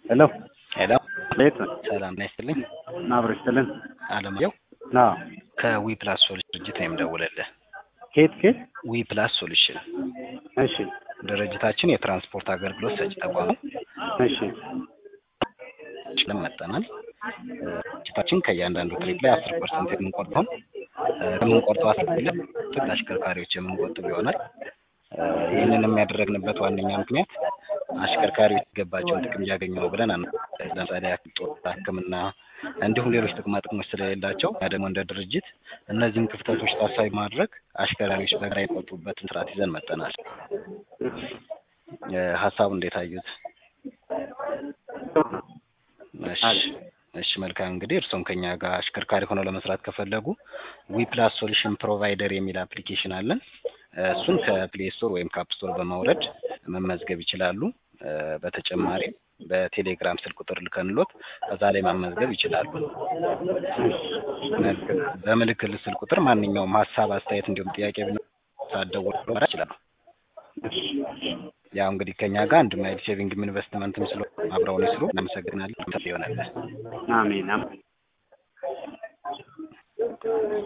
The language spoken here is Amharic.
ሄሎ ሄሎ ቤት ነው ሰላም ና ይስጥልኝ። አብሮ ይስጥልን። አለማየሁ አዎ ከዊ ፕላስ ሶሉሽን ድርጅት ነው የምደውልልህ። ኬት ኬት? ዊ ፕላስ ሶሉሽን እሺ ድርጅታችን የትራንስፖርት አገልግሎት ሰጪ ተቋም ነው። እሺ ችለን መጠናል። ድርጅታችን ከእያንዳንዱ ትሪፕ ላይ አስር ፐርሰንት የምንቆርጠውን የምንቆርጠው አስር ፐርሰንት አሽከርካሪዎች የምንቆጥብ ይሆናል። ይህንን የሚያደረግንበት ዋነኛ ምክንያት አሽከርካሪዎች የሚገባቸውን ጥቅም እያገኙ ነው ብለን አና ለምሳሌ ያክል ጦር፣ ሕክምና እንዲሁም ሌሎች ጥቅማ ጥቅሞች ስለሌላቸው እና ደግሞ እንደ ድርጅት እነዚህን ክፍተቶች ታሳቢ ማድረግ አሽከርካሪዎች በጋራ የሚቆጥቡበትን ስርዓት ይዘን መጠናል። ሀሳቡ እንዴት አዩት? እሺ እሺ መልካም እንግዲህ እርስዎም ከኛ ጋር አሽከርካሪ ሆነው ለመስራት ከፈለጉ ዊ ፕላስ ሶሉሽን ፕሮቫይደር የሚል አፕሊኬሽን አለን። እሱን ከፕሌይ ስቶር ወይም ከአፕ ስቶር በማውረድ መመዝገብ ይችላሉ። በተጨማሪም በቴሌግራም ስልክ ቁጥር ልከንሎት እዛ ላይ መመዝገብ ይችላሉ። በምልክል ስልክ ቁጥር ማንኛውም ሀሳብ፣ አስተያየት እንዲሁም ጥያቄ ሳደውል ይችላሉ። ያው እንግዲህ ከኛ ጋር አንድ ማይል ሴቪንግ ኢንቨስትመንትም ስለ አብረውን ይስሩ። እናመሰግናለን። ይሆናል። አሜን አሜን።